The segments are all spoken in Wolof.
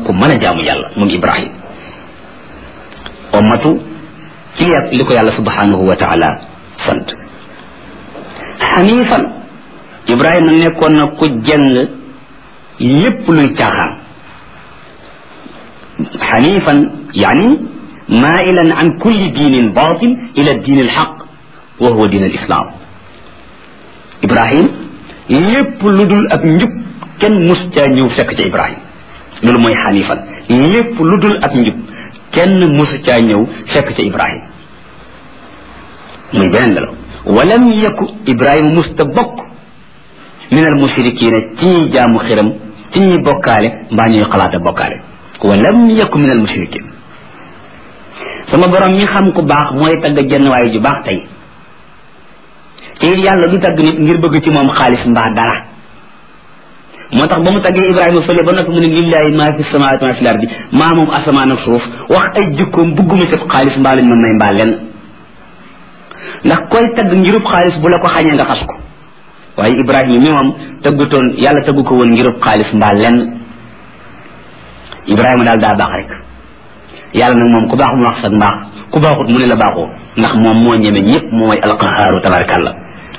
ku mën a jaamu yàlla moom ibrahim ummatu ci li ko yàlla subhanahu wa taala sant xanifan ibrahima nekkoon na ku jëng lépp luy caaxaan xanifan yani mailan an kulli diinin batil ila diin alxaq wa huwa diin alislam ibrahim lépp lu dul ak njub kenn mus caa ñëw fekk ca ibrahim loolu mooy xanifan lépp lu dul ak njub kenn mus caa ñëw fekk ca ibrahim muy beneen la walam yaku ibrahima musta bokk min al mushrikina ci ñuy jaamu xiram ci ñuy bokkaale mbaa ñuy xalaata bokkaale walam yaku min al mushrikin sama borom mi xam ku baax mooy tagg jenn waaye ju baax tey te it yàlla du tagg nit ngir bëgg ci moom xaalis mbaa dara moo tax ba mu taggee ibrahima fële ba noppi mu ne lillahi maa fi samawaati maa fi lardi maa moom asamaan ak suuf wax ay jikkoom bugguma sëf xaalis mbaa lañ mën may mbaa lenn ndax koy tagg ngirub xaalis bu la ko xañee nga xas ko waaye ibrahima mi moom tëggutoon yàlla tëggu ko woon ngirub xaalis mbaa lenn ibrahima daal daa baax rek yàlla nag moom ku baax mu wax sax mbaax ku baaxut mu ne la baaxoo ndax moom moo ñeme ñëpp mooy alqahaaru tabarakallah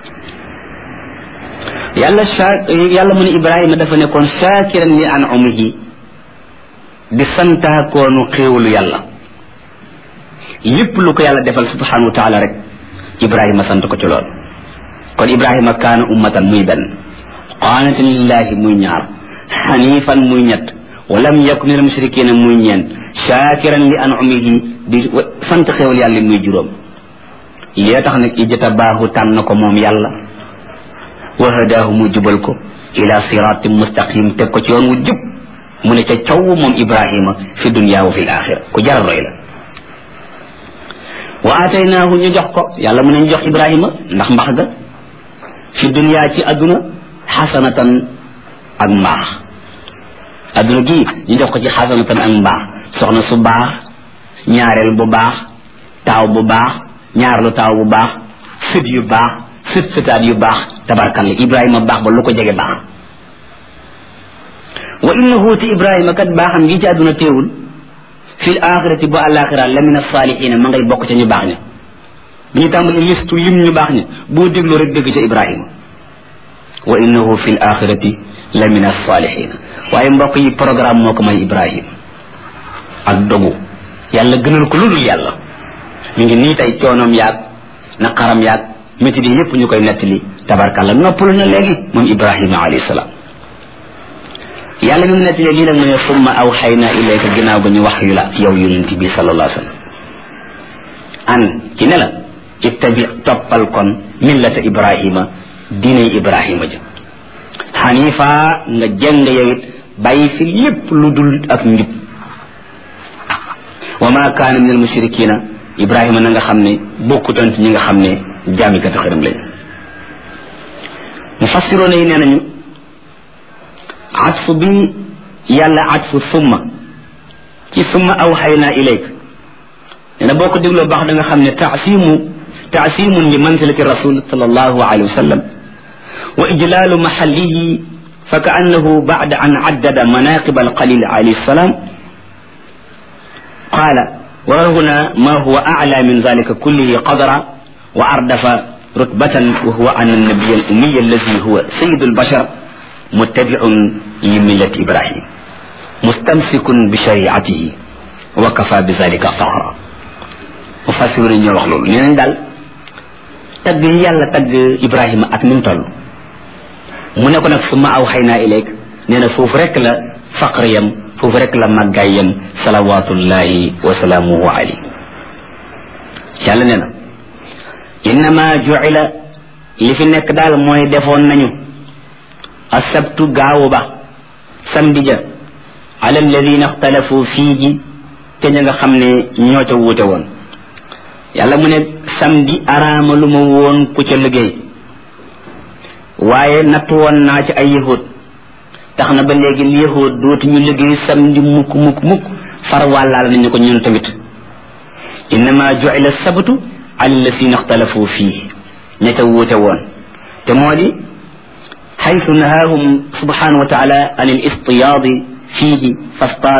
yàlla sa yàlla mu ne ibrahima dafa nekkoon shaakiran li an umihi di santaakoonu xéewalu yàlla lépp lu ko yàlla defal subhanahu wa taala rek ibrahima sant ko ci lool kon ibrahima kaana ummatan muy benn qaanatan lillahi muy ñaar xanifan muy ñett walam yakun min almushrikina muy ñeent shakiran li an'umihi di sant xewal yàlla muy juróom lee tax nag ijjata baahu tànn ko moom yàlla wa hadaahu mu jubal ko ila siratin mustaqim teg ko ci yoon wu jub mu ne ca caw moom ibrahima fi dunya wa fi l axira ku jaral roy la wa ataynaahu ñu jox ko yàlla mu ne ñu jox ibrahima ndax mbax ga fi dunya ci adduna xasanatan ak mbaax adduna gii ñu jox ko ci xasanatan ak mbaax soxna su baax ñaareel bu baax taaw bu baax ñaarlu taaw bu baax sët yu baax sët sëtaat yu baax tabarkalla ibrahima baax ba lu ko jege baax wa innahu ti ibrahima kat baaxam gi ci adduna teewul fi l axirati bu alaxira la min alsalihina ma ngay bokk ca ñu baax ña bi ñu tàmbali listu lim ñu baax ña boo déglu rek dégg ca ibrahima wa innahu fi l axirati la min alsalihina waaye mbokk yi programme moo ko may ibrahim ak dogu yàlla gënal ko ludul yàlla mi ngi nii tey coonoom yaag naqaram yaag métti di yépp ñu koy nettali tabarkàlla noppalu na léegi moom ibrahima alayhi salaam yàlla mi mu nettalee lii nag mu ne summa awxayna ilayka ginnaaw ba ñu wax yu la yow yonent bi sallallahu alayhi wa sallam an ci ne la ittabi toppal kon millata ibrahima diinay ibrahima ja xanifa nga jëng yow it bàyyi fi lépp lu dul ak njub wa ma kaana min al mushrikina ibrahima na nga xam ne bokkutoon ci ñi nga xam ne jaamikati xëram lañ mufassiroona yi nee nañu atfu bi yàlla atfu summa ci summa awxayna ilayk nee na boo ko dégloo baax da nga xam ne taasimu taasimun li manzilati rasul sallallahu alayhi wa sallam وإجلال محله فكأنه بعد أن عدد مناقب القليل عليه السلام قال وهنا ما هو أعلى من ذلك كله قدرا وأردف رتبة وهو أن النبي الأمي الذي هو سيد البشر متبع لملة إبراهيم مستمسك بشريعته وكفى بذلك فخرا مفسرين يوخلون لين دال تag yàlla tag ibrahima ak ni mu toll mu ne ko nag suma aw xëy naa ileeg nee na foofu rek la faqr yam foofu rek la màggaay yam salawatullahi wa salaamuhu alayhi yàlla nee na innama juila li fi nekk daal mooy defoon nañu asabtu gaawu ba samedi ja ala alladina ixtalafu fii ji te ña nga xam ne ñoo ca wuute woon yàlla mu ne samedi araama lu ma woon ku ca liggéey waaye natt woon naa ci ay yahud tax na ba léegi yahud dootuñu liggéey samedi mukk mukk mukk far wàllaal nañu ko ñun tamit innama juila sabtu ala allasina ixtalafu fii ña ca wuute woon te moo di xaytu nahaahum subhanahu wa taala an al istiyaadi fiihi fasta